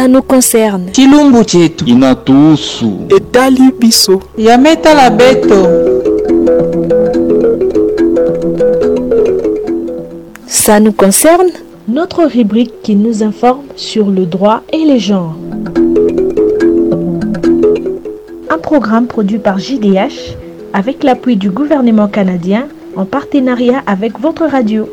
Ça nous concerne. chilumbu chetu inatuhusu. etali biso yametala beto Ça nous concerne. Notre rubrique qui nous informe sur le droit et les genres. Un programme produit par JDH avec l'appui du gouvernement canadien en partenariat avec votre radio.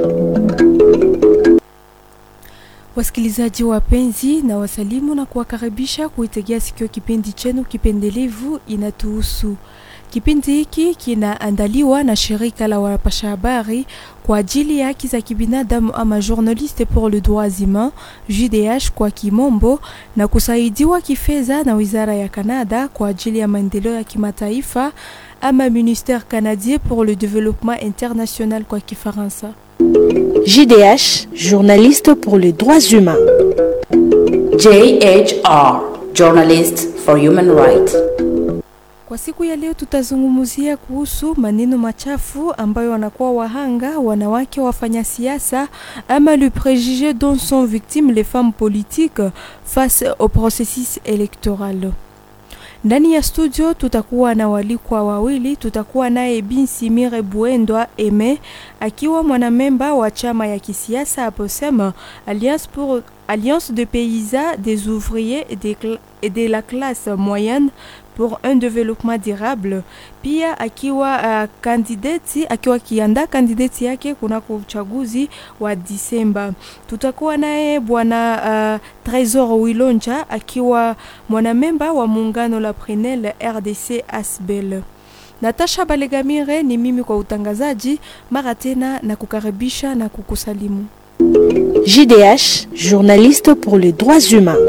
Wasikilizaji wapenzi, na wasalimu na kuwakaribisha kuitegea sikio kipindi chenu kipendelevu inatuhusu. Kipindi hiki kinaandaliwa na shirika la wapasha habari kwa ajili ya haki za kibinadamu ama Journaliste pour le droits humains JDH kwa kimombo, na kusaidiwa kifedha na wizara ya Kanada kwa ajili ya maendeleo ya kimataifa ama Ministère canadien pour le développement international kwa Kifaransa. JDH, journaliste pour les droits humains. JHR, Journalist for Human Rights. Kwa siku ya leo tutazungumzia kuhusu maneno machafu ambayo wanakuwa wahanga wanawake wafanya siasa ama le préjugé dont sont victimes les femmes politiques face au processus électoral. Ndani ya studio tutakuwa na walikwa wawili. Tutakuwa naye Binsimire Buendwa Eme akiwa mwanamemba wa chama ya kisiasa aposema Alliance pour Alliance de paysans des ouvriers et de, cla- et de la classe moyenne pour un développement durable. Pia akiwa uh, kandidati akiwa akiandaa kandidati yake kunako uchaguzi wa Disemba. Tutakuwa naye bwana uh, Tresor Wilonja akiwa mwanamemba wa muungano la Prenel RDC Asbel. Natasha Balegamire ni mimi kwa utangazaji. Mara tena na kukaribisha na kukusalimu. JDH, journaliste pour les droits humains.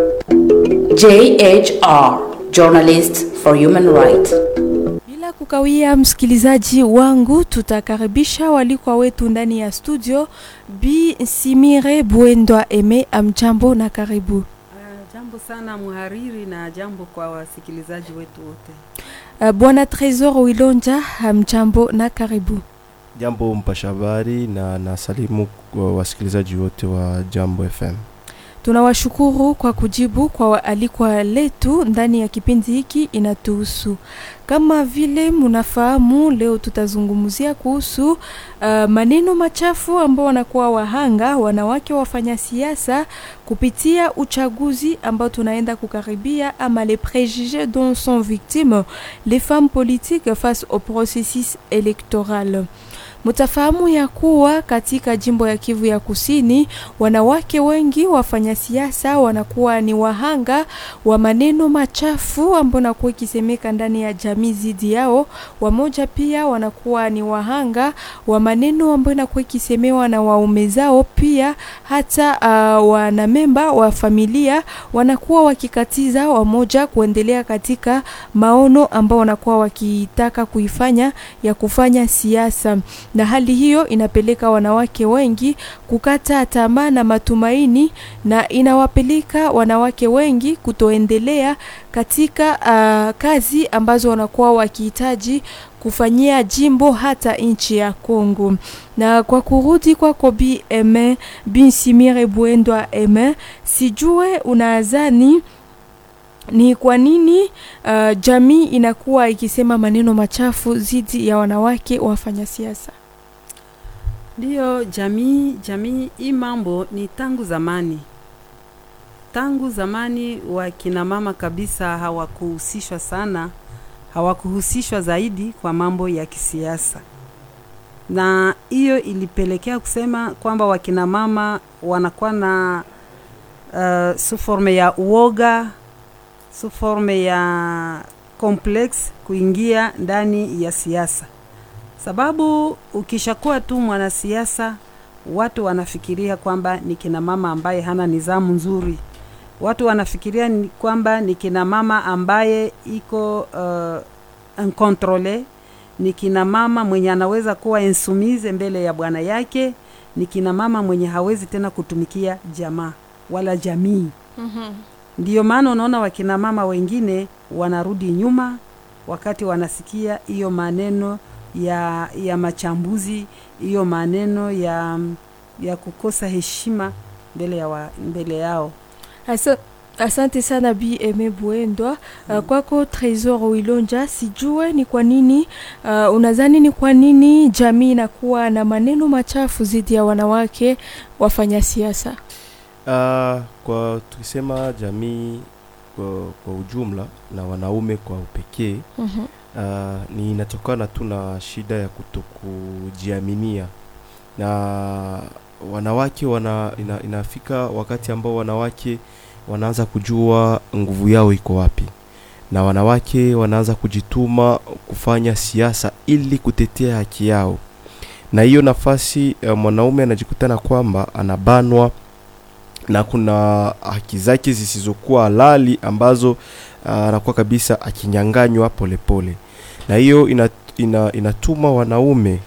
JHR, Journalist for Human Rights. Bila kukawia, msikilizaji wangu, tutakaribisha walikwa wetu ndani ya studio. Bi Simire Buendwa Eme, amjambo na karibu. Ah, Jambo sana mhariri na jambo kwa wasikilizaji wetu wote. Uh, Bwana Tresor Wilonja, amjambo na karibu. Jambo mpasha habari na nasalimu wa wasikilizaji wote wa Jambo FM. Tunawashukuru kwa kujibu kwa waalikwa letu ndani ya kipindi hiki inatuhusu. Kama vile mnafahamu, leo tutazungumzia kuhusu uh, maneno machafu ambao wanakuwa wahanga wanawake wafanya siasa kupitia uchaguzi ambao tunaenda kukaribia, ama les préjugés dont sont victimes les femmes politiques face au processus électoral. Mutafahamu ya kuwa katika jimbo ya Kivu ya Kusini, wanawake wengi wafanya siasa wanakuwa ni wahanga wa maneno machafu ambayo nakuwa ikisemeka ndani ya jamii zidi yao. Wamoja pia wanakuwa ni wahanga wa maneno ambayo inakuwa ikisemewa na waume zao, pia hata uh, wanamemba wa familia wanakuwa wakikatiza wamoja kuendelea katika maono ambao wanakuwa wakitaka kuifanya ya kufanya siasa na hali hiyo inapeleka wanawake wengi kukata tamaa na matumaini, na inawapeleka wanawake wengi kutoendelea katika uh, kazi ambazo wanakuwa wakihitaji kufanyia jimbo hata nchi ya Kongo. Na kwa kurudi kwako Bi Eme Binsimire Bwendwa Eme, sijue unadhani ni kwa nini uh, jamii inakuwa ikisema maneno machafu dhidi ya wanawake wafanya siasa? Ndiyo, jamii jamii, hii mambo ni tangu zamani, tangu zamani wakina mama kabisa hawakuhusishwa sana, hawakuhusishwa zaidi kwa mambo ya kisiasa, na hiyo ilipelekea kusema kwamba wakina mama wanakuwa na uh, su forme ya uoga, su forme ya complex kuingia ndani ya siasa sababu ukishakuwa tu mwanasiasa watu wanafikiria kwamba ni kina mama ambaye hana nizamu nzuri watu wanafikiria ni kwamba ni kina mama ambaye iko uh, incontrole ni kina mama mwenye anaweza kuwa insumize mbele ya bwana yake ni kina mama mwenye hawezi tena kutumikia jamaa wala jamii mm-hmm. ndiyo maana unaona wakina mama wengine wanarudi nyuma wakati wanasikia hiyo maneno ya ya machambuzi hiyo maneno ya ya kukosa heshima mbele ya wa, mbele yao Asa, asante sana Bi Eme Buendwa. Uh, kwako Tresor Wilonja, sijue ni kwa nini uh, unadhani ni kwa nini jamii inakuwa na maneno machafu dhidi ya wanawake wafanya siasa? Uh, kwa tukisema jamii kwa, kwa ujumla na wanaume kwa upekee Mhm. uh, ni inatokana tu na shida ya kutokujiaminia na wanawake wana, ina, inafika wakati ambao wanawake wanaanza kujua nguvu yao iko wapi na wanawake wanaanza kujituma kufanya siasa ili kutetea haki yao na hiyo nafasi uh, mwanaume anajikutana kwamba anabanwa na kuna haki zake zisizokuwa halali ambazo uh, anakuwa kabisa akinyanganywa polepole na hiyo ina, ina, inatuma wanaume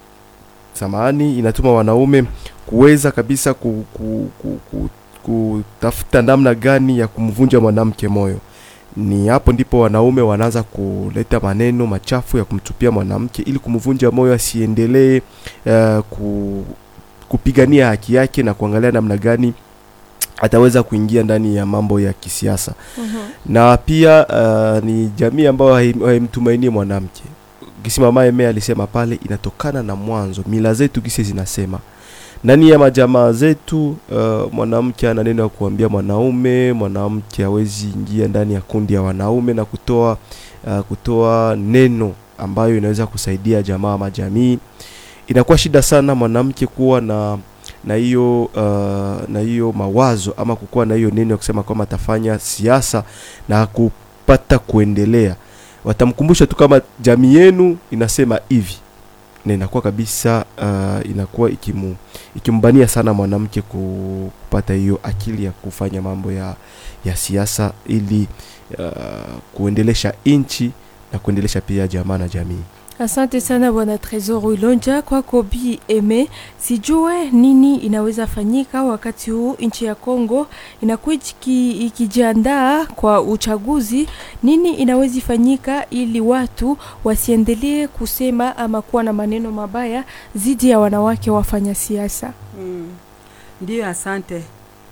samahani inatuma wanaume kuweza kabisa ku, ku, ku, ku, kutafuta namna gani ya kumvunja mwanamke moyo ni hapo ndipo wanaume wanaanza kuleta maneno machafu ya kumtupia mwanamke ili kumvunja moyo asiendelee uh, ku, kupigania haki yake na kuangalia namna gani ataweza kuingia ndani ya mambo ya kisiasa Mhm. na pia uh, ni jamii ambayo haim- haimtumainie mwanamke gisi mama eme alisema pale inatokana na mwanzo mila zetu gisi zinasema ndani ya majamaa zetu uh, mwanamke ana neno ya kuambia mwanaume mwanamke hawezi ingia ndani ya kundi ya wanaume na kutoa uh, kutoa neno ambayo inaweza kusaidia jamaa ama jamii inakuwa shida sana mwanamke kuwa na na hiyo uh, na hiyo mawazo ama kukuwa na hiyo neno ya kusema kwamba atafanya siasa na kupata kuendelea watamkumbusha tu kama jamii yenu inasema hivi na inakuwa kabisa uh, inakuwa ikimu, ikimbania sana mwanamke ku- kupata hiyo akili ya kufanya mambo ya, ya siasa ili uh, kuendelesha nchi na kuendelesha pia jamaa na jamii Asante sana bwana Tresor Wilonja. Kwako Bi Eme, sijue nini inaweza fanyika wakati huu nchi ya Kongo inakuwa iki- ikijiandaa kwa uchaguzi. Nini inaweza fanyika ili watu wasiendelee kusema ama kuwa na maneno mabaya dhidi ya wanawake wafanya siasa? Mm. Ndiyo, asante.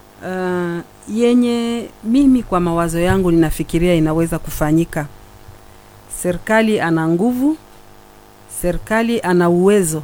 Uh, yenye mimi kwa mawazo yangu ninafikiria inaweza kufanyika. Serikali ana nguvu, serikali ana uwezo,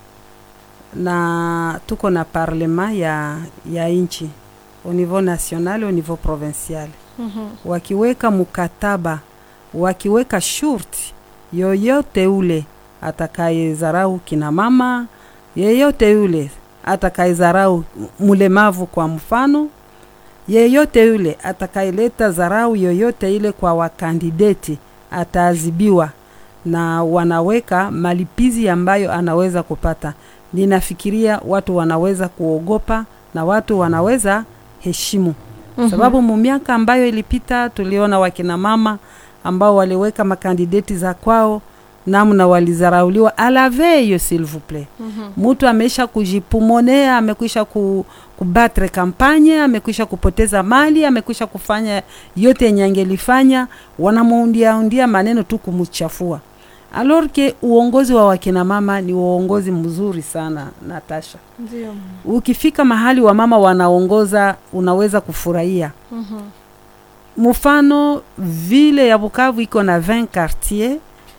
na tuko na parlema ya, ya nchi au niveau national au niveau provincial wakiweka mkataba, wakiweka shurti, yoyote ule atakayezarau kina mama, yeyote yule atakayezarau mlemavu kwa mfano, yeyote yule atakayeleta zarau yoyote ile kwa wakandideti ataadhibiwa, na wanaweka malipizi ambayo anaweza kupata. Ninafikiria watu wanaweza kuogopa na watu wanaweza heshimu sababu mu miaka ambayo ilipita tuliona wakina mama ambao waliweka makandideti za kwao namna walizarauliwa alaveyo s'il vous plaît mtu ameisha kujipumonea amekwisha ku, kubatre kampanye amekwisha kupoteza mali amekwisha kufanya yote yenye angelifanya wanamuundiaundia maneno tu kumchafua alors que uongozi wa wakina mama ni uongozi mzuri sana natasha Ndio. ukifika mahali wa mama wanaongoza unaweza kufurahia Mhm. mfano vile ya Bukavu iko na 20 quartier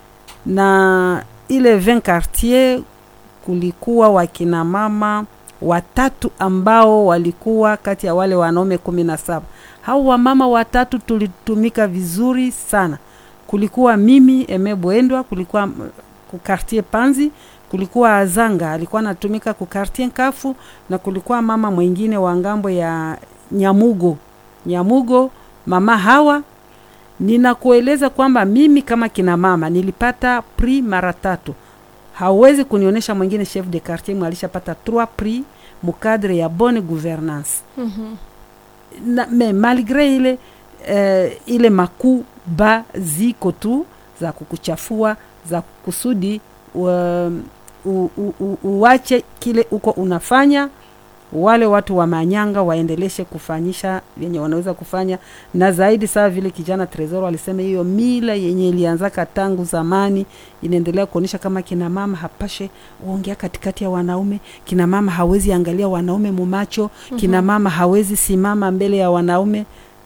na ile 20 quartier kulikuwa wakina mama watatu ambao walikuwa kati ya wale wanaume kumi na saba. Hao wamama watatu tulitumika vizuri sana. Kulikuwa mimi Eme Bwendwa, kulikuwa mm, ku quartier Panzi, kulikuwa Azanga alikuwa anatumika ku quartier Nkafu, na kulikuwa mama mwingine wa ngambo ya Nyamugo Nyamugo, mama Hawa. Ninakueleza kwamba mimi kama kina mama nilipata prix mara tatu. Hauwezi kunionyesha mwingine chef de quartier mwe alishapata 3 prix mukadre ya bonne gouvernance Mhm. na, me malgre ile eh, ile makuu ba ziko tu za kukuchafua za kusudi um, u, u, u, uache kile uko unafanya wale watu wa manyanga waendeleshe kufanyisha yenye wanaweza kufanya na zaidi saa vile kijana Tresor alisema hiyo mila yenye ilianzaka tangu zamani inaendelea kuonyesha kama kina mama hapashe uongea katikati ya wanaume kina mama hawezi angalia wanaume mumacho mm-hmm. kina mama hawezi simama mbele ya wanaume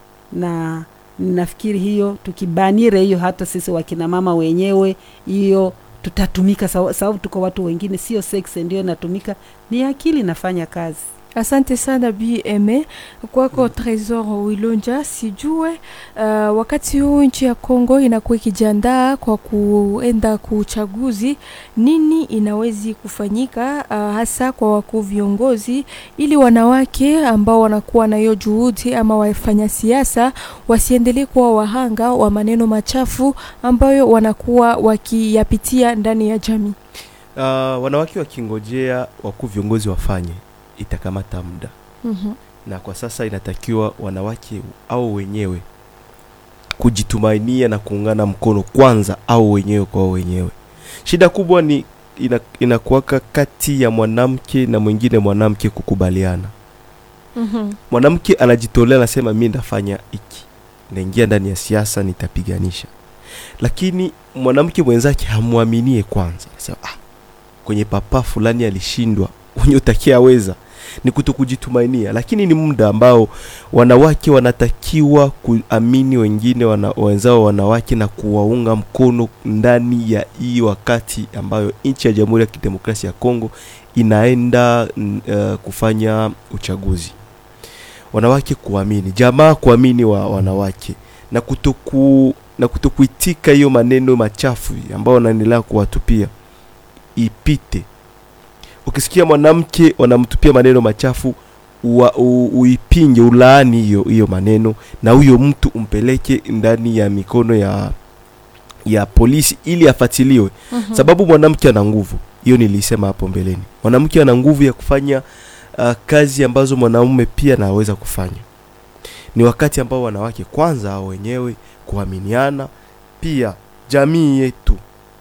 na nafikiri hiyo tukibanire hiyo hata sisi wakina mama wenyewe hiyo tutatumika sawa- sababu tuko watu wengine sio sex ndio inatumika ni akili inafanya kazi Asante sana BM kwako Tresor Wilonja. Sijue uh, wakati huu nchi ya Kongo inakuwa ikijiandaa kwa kuenda kuuchaguzi, nini inawezi kufanyika uh, hasa kwa wakuu viongozi, ili wanawake ambao wanakuwa na hiyo juhudi ama wafanya siasa wasiendelee kuwa wahanga wa maneno machafu ambayo wanakuwa wakiyapitia ndani ya jamii. Uh, wanawake wakingojea wakuu viongozi wafanye itakamata muda mm na kwa sasa inatakiwa wanawake au wenyewe kujitumainia na kuungana mkono kwanza au wenyewe kwa wenyewe shida kubwa ni ina, inakuwaka kati ya mwanamke na mwingine mwanamke kukubaliana mwanamke anajitolea anasema mi ndafanya hiki naingia ndani ya siasa nitapiganisha lakini mwanamke mwenzake hamwaminie kwanza anasema ah, kwenye papa fulani alishindwa wenye utakia aweza ni kutokujitumainia lakini ni muda ambao wanawake wanatakiwa kuamini wengine wana, wenzao wanawake na kuwaunga mkono ndani ya hii wakati ambayo nchi ya jamhuri ya kidemokrasia ya kongo inaenda mm, uh, kufanya uchaguzi wanawake kuamini jamaa kuamini wa wanawake na kutoku na kutokuitika hiyo maneno machafu ambayo wanaendelea kuwatupia ipite ukisikia mwanamke wanamtupia maneno machafu ua, u, uipinge ulaani hiyo hiyo maneno na huyo mtu umpeleke ndani ya mikono ya ya polisi ili afatiliwe Mhm. sababu mwanamke ana nguvu hiyo nilisema hapo mbeleni mwanamke ana nguvu ya kufanya uh, kazi ambazo mwanaume pia anaweza kufanya ni wakati ambao wanawake kwanza hao wenyewe kuaminiana pia jamii yetu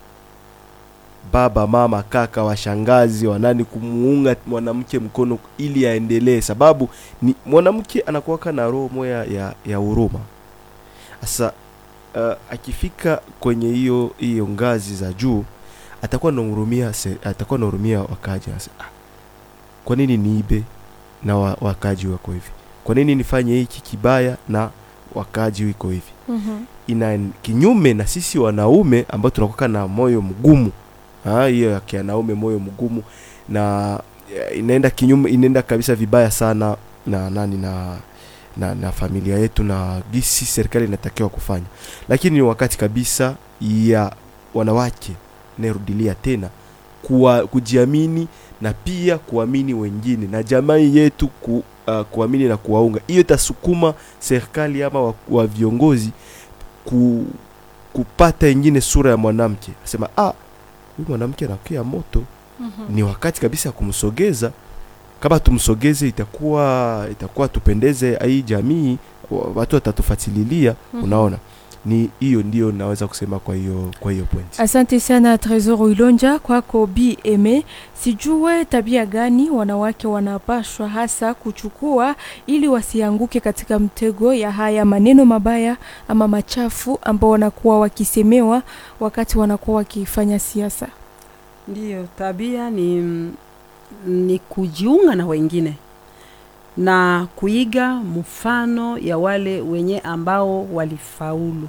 baba mama kaka washangazi wanani kumuunga mwanamke mkono ili aendelee sababu ni mwanamke anakuwaka na roho moya ya, ya huruma sasa uh, akifika kwenye hiyo hiyo ngazi za juu atakuwa nahurumia atakuwa nahurumia wakaji anasema, ah, kwa nini niibe na wa, wakaji wako hivi kwa nini nifanye hiki kibaya na wakaji wiko hivi Mhm. ina kinyume na sisi wanaume ambao tunakuwa na moyo mgumu Ah, hiyo ya kianaume moyo mgumu na eh, inaenda kinyume inaenda kabisa vibaya sana na nani na na, na familia yetu na gisi serikali inatakiwa kufanya lakini ni wakati kabisa ya wanawake narudilia tena kuwa, kujiamini na pia kuamini wengine na jamii yetu ku, uh, kuamini na kuwaunga hiyo itasukuma serikali ama wa, wa viongozi ku, kupata ingine sura ya mwanamke asema ah huyu mwanamke anakia moto Mhm. ni wakati kabisa ya kumsogeza kama tumsogeze itakuwa itakuwa tupendeze hii jamii wa- watu watatufatililia Mhm. unaona ni hiyo ndio naweza kusema kwa hiyo kwa hiyo point Asante sana Tresor Ilonja kwako BM. Sijue tabia gani wanawake wanapashwa hasa kuchukua ili wasianguke katika mtego ya haya maneno mabaya ama machafu ambao wanakuwa wakisemewa wakati wanakuwa wakifanya siasa. ndiyo tabia ni ni kujiunga na wengine na kuiga mfano ya wale wenye ambao walifaulu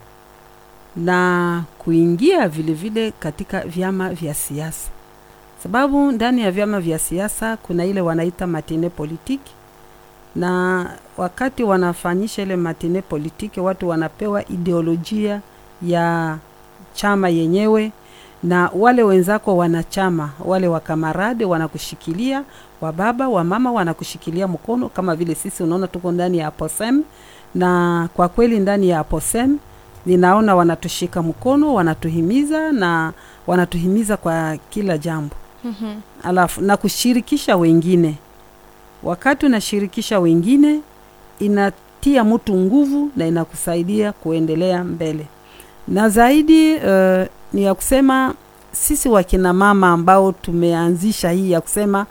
na kuingia vile vile katika vyama vya siasa sababu ndani ya vyama vya siasa kuna ile wanaita matine politiki na wakati wanafanyisha ile matine politiki watu wanapewa ideolojia ya chama yenyewe na wale wenzako wanachama wale wakamarade wanakushikilia wababa wamama wanakushikilia mkono kama vile sisi unaona tuko ndani ya aposem na kwa kweli ndani ya aposem ninaona wanatushika mkono wanatuhimiza na wanatuhimiza kwa kila jambo alafu na kushirikisha wengine wakati unashirikisha wengine inatia mtu nguvu na inakusaidia kuendelea mbele na zaidi uh, ni ya kusema sisi wakina mama ambao tumeanzisha hii ya kusema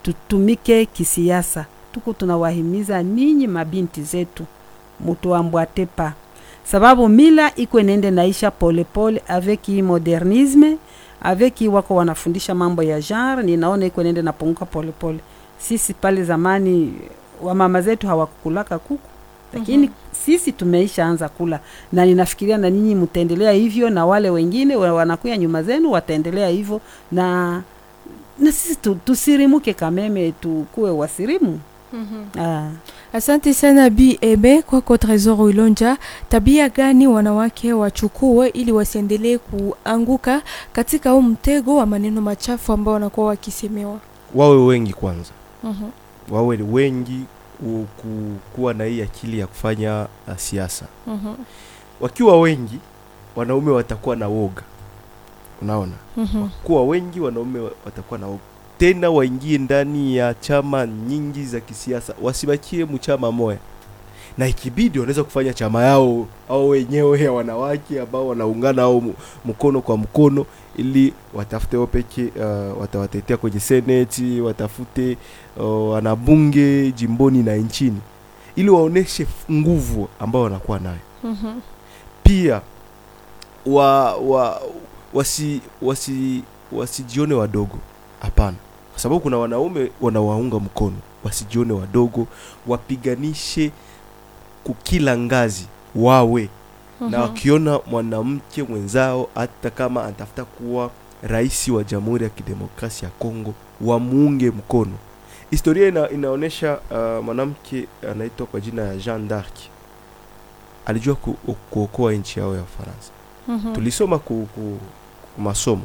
tutumike kisiasa. Tuko tunawahimiza ninyi mabinti zetu mutuambwate pa, sababu mila iko nende naisha polepole avec hii modernisme avec hii wako wanafundisha mambo ya genre, ninaona iko nende napunguka polepole. Sisi pale zamani wamama zetu hawakukulaka kuku lakini sisi tumeisha anza kula, na ninafikiria na ninyi mtaendelea hivyo, na wale wengine wa- wanakuya nyuma zenu wataendelea hivyo, na na sisi tu, tusirimuke kameme, tukuwe wasirimu. Ah. Asante sana Bi Ebe kwako Tresor Wilonja. Tabia gani wanawake wachukue ili wasiendelee kuanguka katika huu mtego wa maneno machafu ambao wanakuwa wakisemewa? wawe wengi kwanza Mhm. wawe wengi ku- ku- kuwa na hii akili ya kufanya uh, siasa Mhm. wakiwa wengi wanaume watakuwa na woga unaona Mhm. kuwa wengi wanaume wa- watakuwa na woga tena waingie ndani ya chama nyingi za kisiasa wasibakie mchama moya na ikibidi wanaweza kufanya chama yao au wenyewe ya wanawake ambao wanaungana au mu- mkono kwa mkono ili watafute wao peke uh, watawatetea kwenye seneti watafute uh, wanabunge jimboni na nchini ili waoneshe f- nguvu ambao wanakuwa nayo Mhm. pia wa, wa wasi wasi wasijione wadogo hapana kwa sababu kuna wanaume wanawaunga mkono wasijione wadogo wapiganishe kukila ngazi wawe na Mhm. wakiona mwanamke mwenzao hata kama anatafuta kuwa rais wa jamhuri ya kidemokrasia ya kongo wamuunge mkono historia ina, inaonyesha uh, mwanamke anaitwa kwa jina ya jean d'arc alijua ku, kuokoa nchi yao ya ufaransa Mhm. tulisoma ku, ku, ku masomo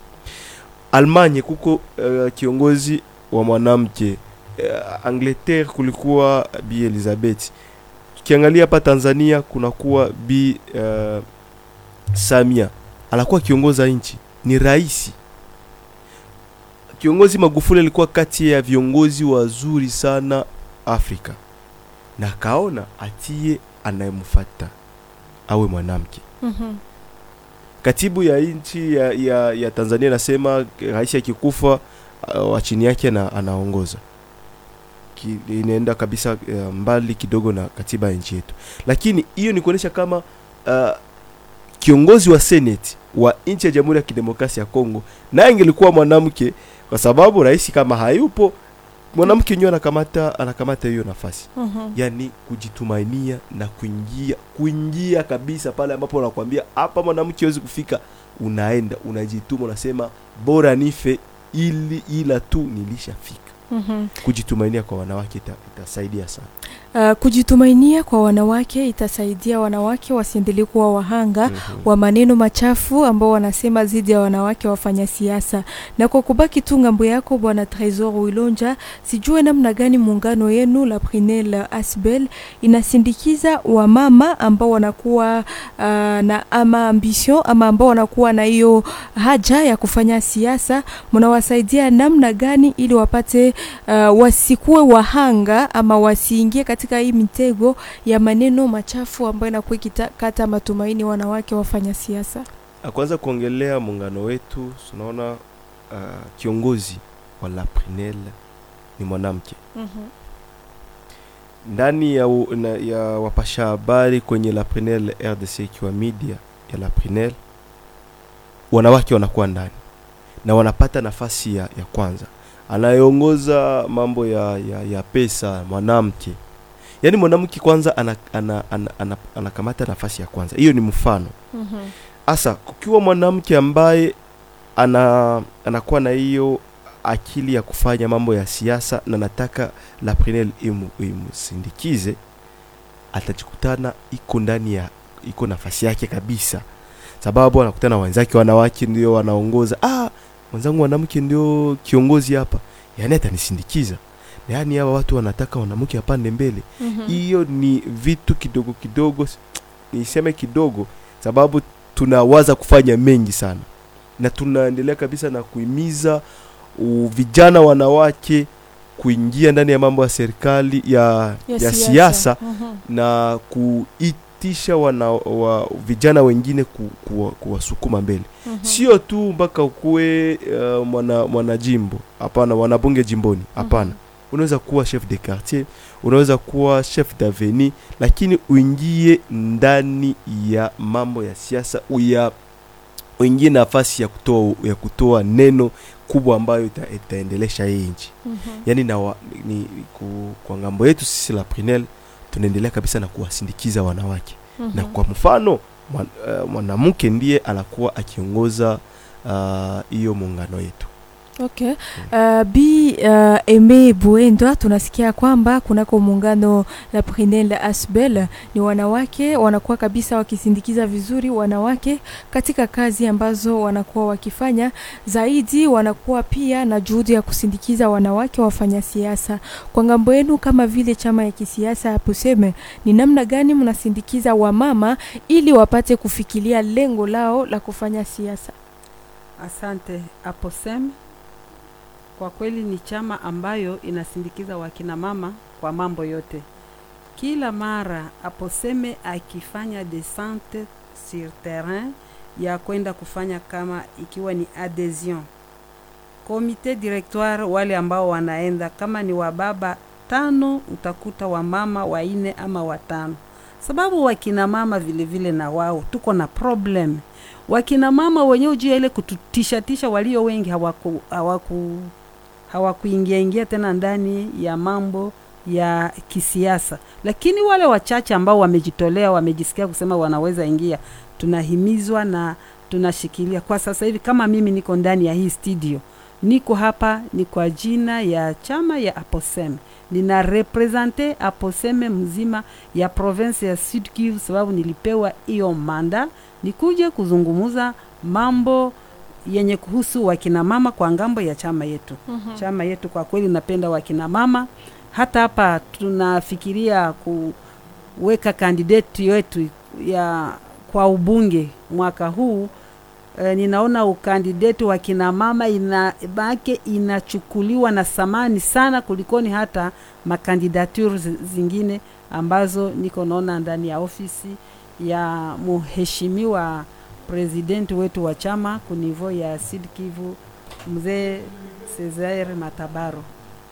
almanye kuko uh, kiongozi wa mwanamke uh, angleterre kulikuwa bi elizabeth tukiangalia hapa tanzania kunakuwa bi uh, samia anakuwa kiongoza nchi ni rahisi kiongozi magufuli alikuwa kati ya viongozi wazuri sana afrika na akaona atie anayemfata awe mwanamke Mhm. katibu ya nchi ya, ya, ya tanzania inasema rais akikufa uh, wa chini yake ana, anaongoza Ki, inaenda kabisa uh, mbali kidogo na katiba ya nchi yetu lakini hiyo ni kuonyesha kama uh, kiongozi wa seneti wa nchi ya jamhuri ya kidemokrasia ya kongo naye ingelikuwa mwanamke kwa sababu rais kama hayupo mwanamke nyewe anakamata anakamata hiyo nafasi Mhm. yani kujitumainia na kuingia kuingia kabisa pale ambapo wanakwambia hapa mwanamke hawezi kufika unaenda unajituma unasema bora nife ili ila tu nilishafika Mhm. kujitumainia kwa wanawake ita, itasaidia sana Uh, kujitumainia kwa wanawake itasaidia wanawake wasiendelee kuwa wahanga Mhm. wa maneno machafu ambao wanasema dhidi ya wanawake wafanya siasa. Na kwa kubaki tu ngambo yako, bwana Tresor Wilonja, sijue namna gani muungano yenu la Prinel Asbel inasindikiza wamama ambao wanakuwa uh, na ama ambition ama ambao wanakuwa na hiyo haja ya kufanya siasa, mnawasaidia namna gani ili wapate uh, wasikuwe wahanga ama wasiingie katika hii mitego ya maneno machafu ambayo inakuwa ikikata matumaini wanawake wafanya siasa. Ah, kwanza kuongelea muungano wetu tunaona uh, kiongozi wa la Prinel ni mwanamke ndani ya, u- na, ya wapasha habari kwenye la Prinel RDC ikiwa media ya la Prinel wanawake wanakuwa ndani na wanapata nafasi ya, ya kwanza anayeongoza mambo ya, ya, ya pesa mwanamke yaani mwanamke kwanza anakamata ana, ana, ana, anakamata nafasi ya kwanza hiyo ni mfano hasa kukiwa mwanamke ambaye ana anakuwa na hiyo akili ya kufanya mambo ya siasa na nataka la Prenel imu, imusindikize atajikutana iko ndani ya iko nafasi yake kabisa sababu anakutana na wenzake wanawake ndio wanaongoza ah mwenzangu mwanamke ndio kiongozi hapa yani atanisindikiza yaani hawa watu wanataka mwanamke apande mbele hiyo ni vitu kidogo kidogo s- niseme kidogo sababu tunawaza kufanya mengi sana na tunaendelea kabisa na kuhimiza u- vijana wanawake kuingia ndani ya mambo ya serikali ya, ya, siasa Mhm. na kui, kuitisha wana wa, vijana wengine ku, kuwa, kuwasukuma mbele sio tu mpaka ukuwe uh, mwana mwanajimbo hapana wanabunge jimboni hapana unaweza kuwa chef de quartier unaweza kuwa chef d'avenue lakini uingie ndani ya mambo ya siasa uya uingie nafasi ya kutoa ya kutoa neno kubwa ambayo ita, itaendelesha hii nchi yaani na wa, ni, ku, kwa ngambo yetu sisi la Prinel tunaendelea kabisa na kuwasindikiza wanawake na kwa mfano mwan- eh, mwanamke ndiye anakuwa akiongoza ah, hiyo muungano yetu Okay. Uh, bi uh, Eme Buendwa tunasikia kwamba kunako muungano la Prinel Asbel ni wanawake wanakuwa kabisa wakisindikiza vizuri wanawake katika kazi ambazo wanakuwa wakifanya. Zaidi wanakuwa pia na juhudi ya kusindikiza wanawake wafanya siasa. Kwa ngambo yenu kama vile chama ya kisiasa hapo seme, ni namna gani mnasindikiza wamama ili wapate kufikiria lengo lao la kufanya siasa? Asante Aposem. Kwa kweli ni chama ambayo inasindikiza wakina mama kwa mambo yote. Kila mara Aposeme akifanya descente sur terrain ya kwenda kufanya kama ikiwa ni adhesion, komite directoire, wale ambao wanaenda kama ni wababa tano, utakuta wamama waine ama watano, sababu wakina mama vile vile na wao tuko na problem wakina mama wenyewe juu ya ile kututishatisha, walio wengi hawaku hawaku hawakuingia ingia tena ndani ya mambo ya kisiasa, lakini wale wachache ambao wamejitolea, wamejisikia kusema wanaweza ingia, tunahimizwa na tunashikilia. Kwa sasa hivi kama mimi niko ndani ya hii studio, niko hapa ni kwa jina ya chama ya Aposem, nina represente Aposeme mzima ya province ya Sud Kivu, sababu nilipewa hiyo manda nikuje kuzungumuza mambo yenye kuhusu wakina mama kwa ngambo ya chama yetu. Chama yetu kwa kweli napenda wakina mama. Hata hapa tunafikiria kuweka kandidati yetu ya kwa ubunge mwaka huu. E, ninaona ukandidati wa kina mama ina bake inachukuliwa na samani sana kulikoni hata makandidature zi- zingine ambazo niko naona ndani ya ofisi ya mheshimiwa presidenti wetu wa chama kunivo ya Sud Kivu mzee Cesar Matabaro.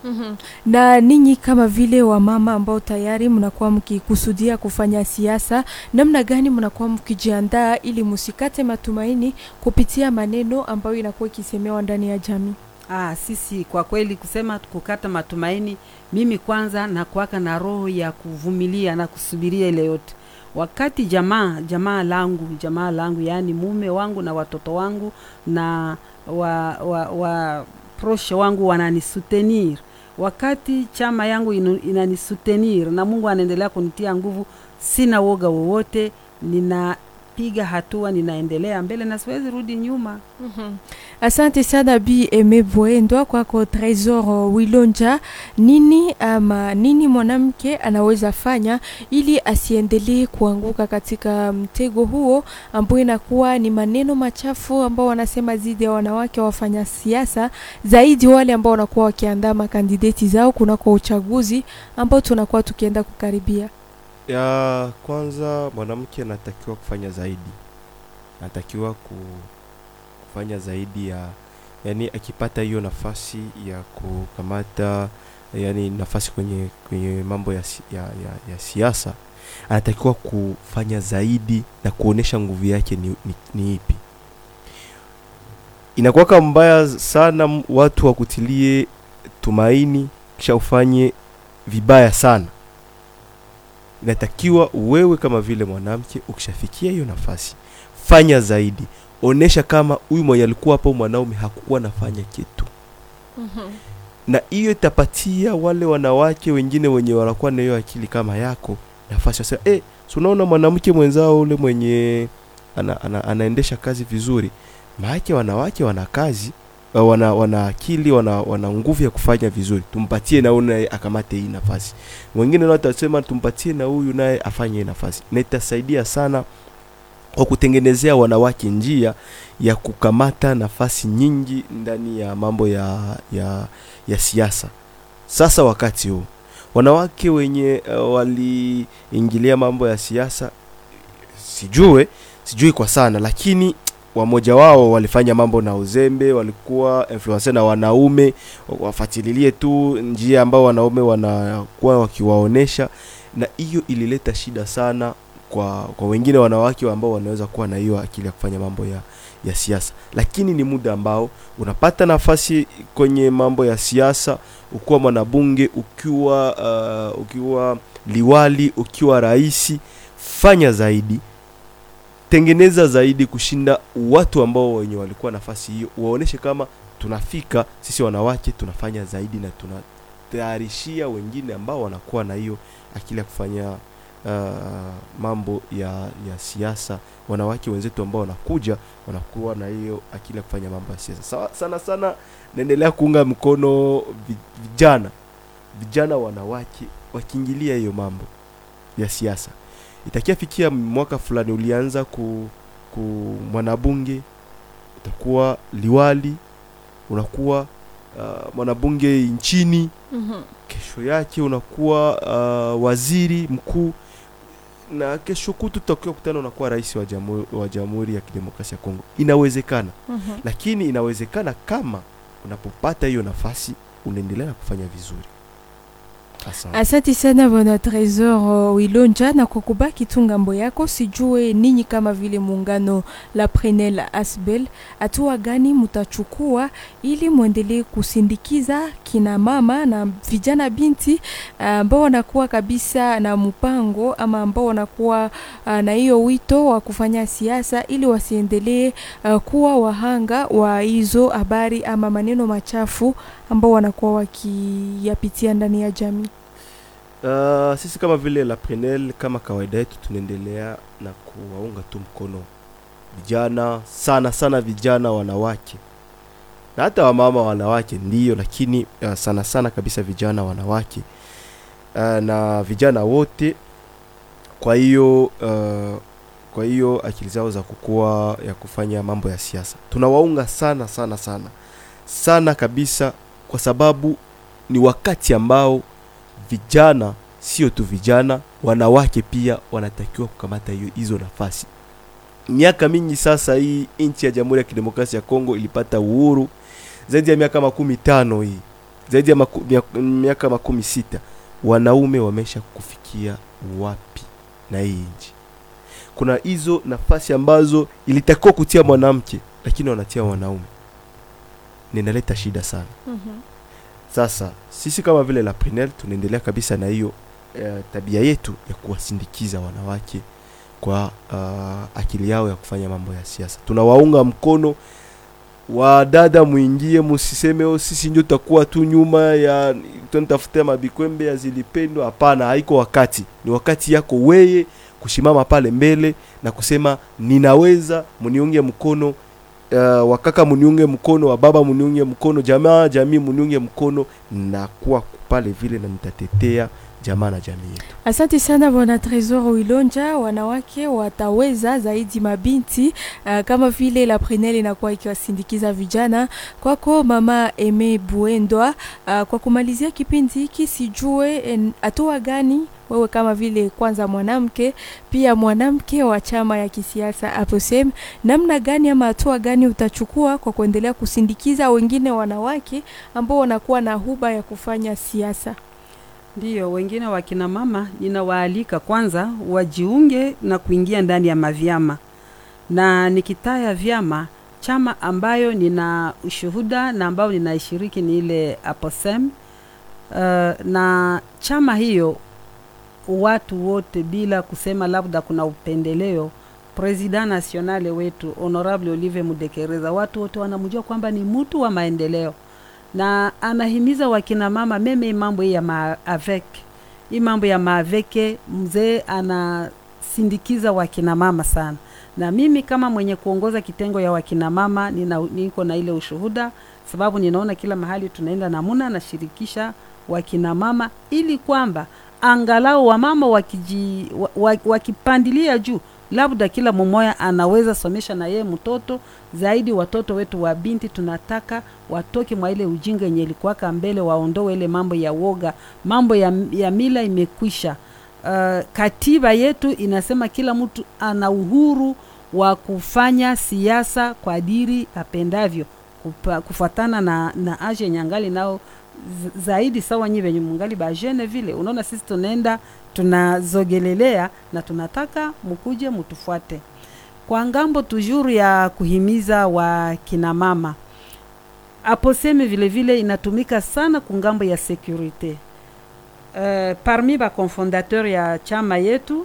na ninyi kama vile wamama ambao tayari mnakuwa mkikusudia kufanya siasa, namna gani mnakuwa mkijiandaa ili musikate matumaini kupitia maneno ambayo inakuwa ikisemewa ndani ya jamii? Ah, sisi kwa kweli kusema kukata matumaini, mimi kwanza nakuwaka na roho ya kuvumilia na kusubiria ile yote. Wakati jamaa jamaa langu jamaa langu, yaani mume wangu na watoto wangu na wa, wa, wa proshe wangu wananisutenir, wakati chama yangu inu- inanisutenir na Mungu anaendelea kunitia nguvu, sina woga wowote, ninapiga hatua, ninaendelea mbele na siwezi rudi nyuma. Asante sana Bi Eme Bwendwa kwako Tresor Wilonja. Nini ama nini mwanamke anaweza fanya ili asiendelee kuanguka katika mtego huo ambao inakuwa ni maneno machafu ambao wanasema dhidi ya wanawake wafanya siasa, zaidi wale ambao wanakuwa wakiandaa makandideti zao kunako uchaguzi ambao tunakuwa tukienda kukaribia. ya kwanza mwanamke anatakiwa kufanya zaidi anatakiwa ku, kufanya zaidi ya yani akipata hiyo nafasi ya kukamata yani nafasi kwenye kwenye mambo ya, si- ya, ya, ya siasa anatakiwa kufanya zaidi na kuonesha nguvu yake ni, ni, ni ipi inakuwaka mbaya sana m- watu wakutilie tumaini kisha ufanye vibaya sana inatakiwa wewe kama vile mwanamke ukishafikia hiyo nafasi fanya zaidi onesha kama huyu mwenye alikuwa hapo mwanaume hakukuwa nafanya kitu na hiyo itapatia wale wanawake wengine wenye wanakuwa na hiyo akili kama yako nafasi wasema eh, si unaona mwanamke mwenzao ule mwenye ana, ana, anaendesha kazi vizuri maake wanawake wana kazi uh, wana, wana akili wana, wana nguvu ya kufanya vizuri tumpatie na huyu naye akamate hii nafasi wengine nao watasema tumpatie na huyu naye afanye hii nafasi na itasaidia sana kwa kutengenezea wanawake njia ya kukamata nafasi nyingi ndani ya mambo ya, ya, ya siasa sasa wakati huu wanawake wenye uh, waliingilia mambo ya siasa sijue sijui kwa sana lakini wamoja wao walifanya mambo na uzembe walikuwa influencer na wanaume wafatililie tu njia ambao wanaume wanakuwa wakiwaonesha na hiyo ilileta shida sana kwa kwa wengine wanawake ambao wanaweza kuwa na hiyo akili ya kufanya mambo ya ya siasa lakini ni muda ambao unapata nafasi kwenye mambo ya siasa ukiwa mwanabunge ukiwa uh, ukiwa liwali ukiwa raisi fanya zaidi tengeneza zaidi kushinda watu ambao wenye walikuwa nafasi hiyo waoneshe kama tunafika sisi wanawake tunafanya zaidi na tunatayarishia wengine ambao wanakuwa na hiyo akili ya kufanya uh, mambo ya ya siasa wanawake wenzetu ambao wanakuja wanakuwa na hiyo akili ya kufanya mambo ya siasa Sawa- sana sana naendelea kuunga mkono vi- vijana vijana wanawake wakiingilia hiyo mambo ya siasa itakia fikia mwaka fulani ulianza ku, ku mwanabunge utakuwa liwali unakuwa uh, mwanabunge nchini Mhm. kesho yake unakuwa uh, waziri mkuu na kesho kutu tutakiwa kutana unakuwa rais wa jamhuri, wa jamhuri ya kidemokrasia ya Kongo. Inawezekana, Mhm. lakini inawezekana kama unapopata hiyo nafasi unaendelea na kufanya vizuri. Asante. Asante sana bwana Tresor uh, Wilonja, na kwa kubaki tu ngambo yako, sijue ninyi kama vile muungano la Prenel Asbel, hatua gani mutachukua ili mwendelee kusindikiza kina mama na vijana binti uh, ambao wanakuwa kabisa na mpango ama ambao wanakuwa uh, na hiyo wito wa kufanya siasa ili wasiendelee uh, kuwa wahanga wa hizo habari ama maneno machafu ambao wanakuwa wakiyapitia ndani ya jamii. Uh, sisi kama vile la Prenel kama kawaida yetu tunaendelea na kuwaunga tu mkono vijana sana sana vijana wanawake na hata wamama wanawake ndiyo, lakini uh, sana sana kabisa vijana wanawake uh, na vijana wote. Kwa hiyo uh, kwa hiyo akili zao za kukua ya kufanya mambo ya siasa tunawaunga sana sana sana sana kabisa, kwa sababu ni wakati ambao vijana sio tu vijana, wanawake pia wanatakiwa kukamata hiyo hizo nafasi. Miaka mingi sasa, hii nchi ya Jamhuri ya Kidemokrasia ya Kongo ilipata uhuru zaidi ya miaka makumi tano hii zaidi ya maku, mia- miaka makumi sita wanaume wamesha kufikia wapi na hii nchi? Kuna hizo nafasi ambazo ilitakiwa kutia mwanamke, lakini wanatia wanaume, ninaleta shida sana. Sasa sisi kama vile la Prenel tunaendelea kabisa na hiyo eh, tabia yetu ya kuwasindikiza wanawake kwa uh, akili yao ya kufanya mambo ya siasa. Tunawaunga mkono wadada, mwingie, musiseme oh, sisi ndio tutakuwa tu nyuma ya tunatafuta mabikwembe ya zilipendwa. Hapana, haiko wakati, ni wakati yako weye kushimama pale mbele na kusema ninaweza, muniunge mkono uh, wakaka muniunge mkono, wababa muniunge mkono, jamaa jamii muniunge mkono, na kuwa pale vile na nitatetea jamaa na jamii yetu. Asante sana bwana Tresor Wilonja. Wanawake wataweza zaidi mabinti uh, kama vile la Prenel inakuwa ikiwasindikiza vijana. Kwako mama Eme Buendwa, uh, kwa kumalizia kipindi hiki, sijue en- hatua gani wewe kama vile kwanza mwanamke pia mwanamke wa chama ya kisiasa APOSEM, namna gani ama hatua gani utachukua kwa kuendelea kusindikiza wengine wanawake ambao wanakuwa na huba ya kufanya siasa? Ndiyo, wengine wakina mama ninawaalika kwanza wajiunge na kuingia ndani ya mavyama, na nikitaya vyama, chama ambayo nina ushuhuda na ambayo ninaishiriki ni ile APOSEM. Uh, na chama hiyo watu wote bila kusema labda kuna upendeleo, president nationale wetu honorable Olive Mudekereza, watu wote wanamjua kwamba ni mtu wa maendeleo na anahimiza wakina mama meme mambo hii ya maavek hii mambo ya maaveke, mzee anasindikiza wakina mama sana, na mimi kama mwenye kuongoza kitengo ya wakina mama nina, niko na ile ushuhuda, sababu ninaona kila mahali tunaenda namuna nashirikisha wakina mama ili kwamba angalau wamama wakiji, wa, wa, wakipandilia juu labda kila mmoja anaweza somesha na yeye mtoto zaidi. Watoto wetu wa binti tunataka watoke mwa ile ujinga yenye ilikuwaka mbele, waondoe ile mambo ya woga, mambo ya, ya mila imekwisha. Uh, uh, katiba yetu inasema kila mtu ana uhuru wa kufanya siasa kwa adiri apendavyo kupa- kufuatana na, na age yenye angali nao z- zaidi sawa nyi venye mungali bajene vile unaona sisi tunaenda tunazogelelea na tunataka mukuje mutufuate kwa ngambo tujuru ya kuhimiza wa kina mama aposeme vile vile inatumika sana kungambo ya securite uh, parmi baconfondateur ya chama yetu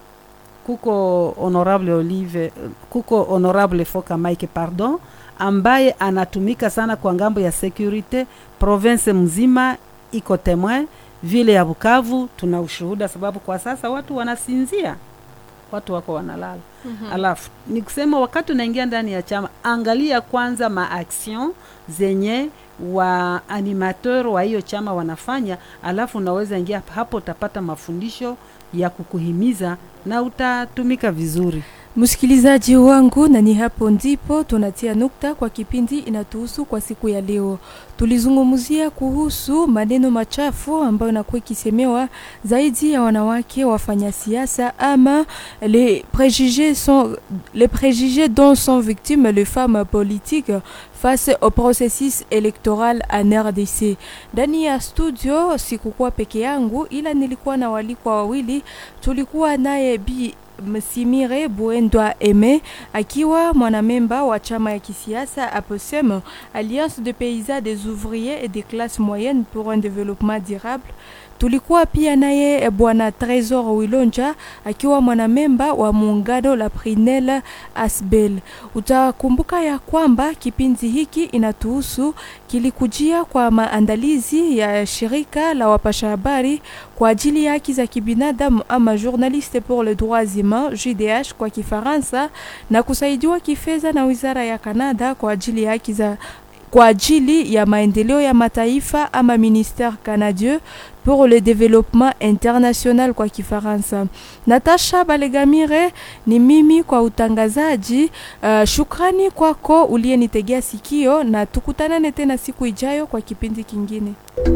kuko honorable olive kuko honorable foka mike pardon ambaye anatumika sana kwa ngambo ya securite province mzima iko temoin vile ya bukavu tuna ushuhuda sababu kwa sasa watu wanasinzia watu wako wanalala mm-hmm. alafu ni kusema wakati unaingia ndani ya chama angalia kwanza maaction zenye wa animateur wa hiyo chama wanafanya alafu unaweza ingia hapo utapata mafundisho ya kukuhimiza na utatumika vizuri Msikilizaji wangu, na ni hapo ndipo tunatia nukta kwa kipindi inatuhusu kwa siku ya leo. Tulizungumzia kuhusu maneno machafu ambayo inakuwa ikisemewa zaidi ya wanawake wafanya siasa ama les préjugés sont les préjugés dont sont victimes les femmes politiques face au processus électoral en RDC. Ndani ya studio sikukuwa peke yangu, ila nilikuwa na walikwa wawili. Tulikuwa naye Bi Msimire Buendwa Eme akiwa mwanamemba wa chama ya kisiasa APOSEM, Alliance de paysans des ouvriers et des classes moyennes pour un développement durable. Tulikuwa pia naye bwana Tresor Wilonja akiwa mwanamemba wa muungano la Prinel Asbel. Utakumbuka ya kwamba kipindi hiki inatuhusu kilikujia kwa maandalizi ya shirika la wapasha habari kwa ajili ya haki za kibinadamu ama Journaliste pour les droits humains JDH kwa Kifaransa na kusaidiwa kifedha na wizara ya Kanada kwa ajili ya haki za kwa ajili ya maendeleo ya mataifa ama ministère canadien pour le développement international kwa Kifaransa. Natasha Balegamire ni mimi kwa utangazaji. Uh, shukrani kwako uliyenitegea sikio na tukutanane tena siku ijayo kwa kipindi kingine.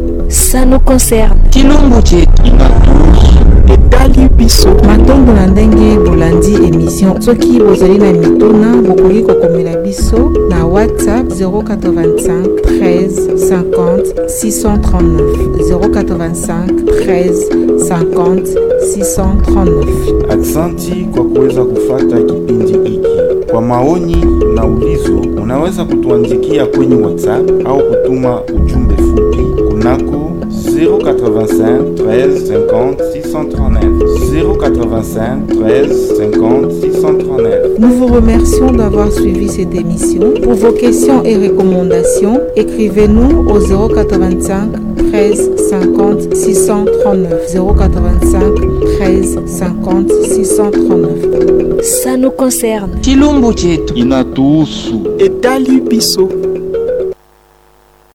Ça nous concerne. chilumbu chetu etali biso matombo na ndenge bolandi emission soki bozali na mituna bokoki kokomela biso na whatsapp 085 13 50 639 085 13 50 639 Aksanti kwa kuweza kufata kipindi hiki. Kwa maoni na ulizo, unaweza kutuandikia kwenye WhatsApp au kutuma ujumbe fupi kunako 085 13 50 639 085 13 50 639. Nous vous remercions d'avoir suivi cette émission. Pour vos questions et recommandations, écrivez-nous au 085 13 50 639. 085 13 50 639. Ça nous concerne. chilumbu chetu inatuhusu etali biso